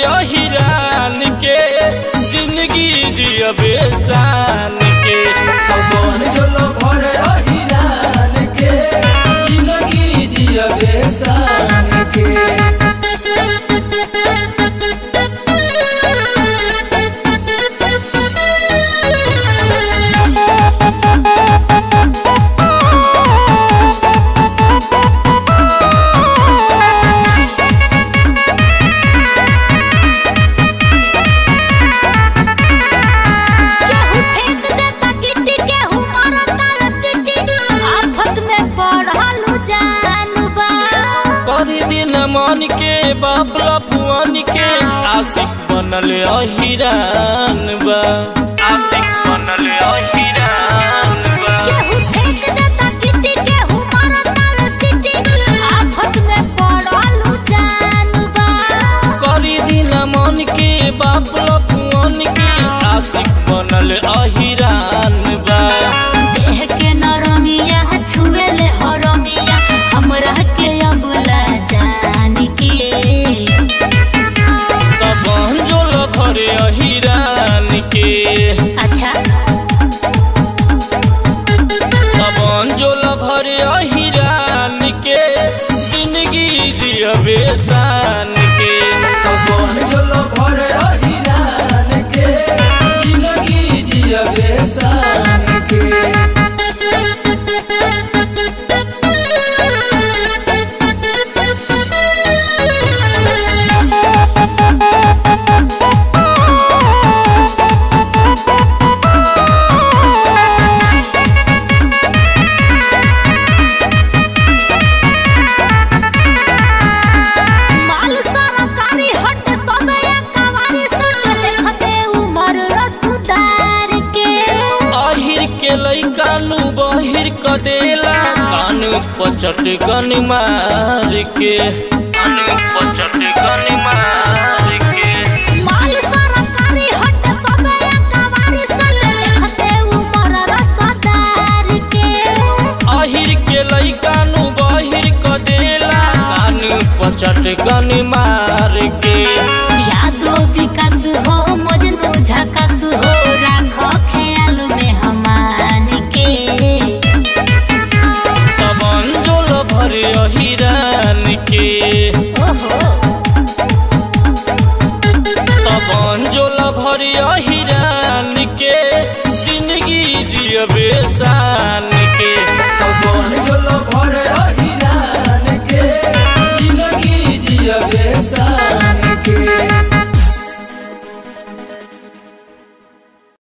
हिरान के जिंदगी जियबे शान के कौन जलो भर अहिरान के जिंदगी जियबे शान के केहू फेंक देता गिट्टी केहू मारता रसीटी आफत में पड़ल जानू बा करी दिन मन के बाबला फुआन के आशिक बनल अहिरान बा आशिक बनल अहिरान बा केहू फेंक देता गिट्टी केहू मारता रसीटी आफत में पड़ल जानू बा करी दिन मन के बाबला फुआन के आशिक बनल अहिरान बा देह के नरमिया छुएले हरमिया हमरा के अबुला जान के तब जोल भरे अहिरान के अच्छा तब जोल भरे अहिरान के जिंदगी जियबे शान के कौन जलो भर अहिरान के जिंदगी जियबे शान के माल सरकारी हट सबे कवारी सुन देखते उमर रसदार के अहिर के लैका नु बहिर क देला कान पचट गन मार के कान पचट गन मार के माल सरकारी हट सबे कवारी सुन देखते उमर रसदार के अहिर के लैका नु बहिर क देला कान पचट गन मार के यादो विकास हो मजनू झकास हो राख ख्याल में हमान के तब जोल भरे अहिरान के ओहो तब जोल भरे अहिरान के जिंदगी जियबे सा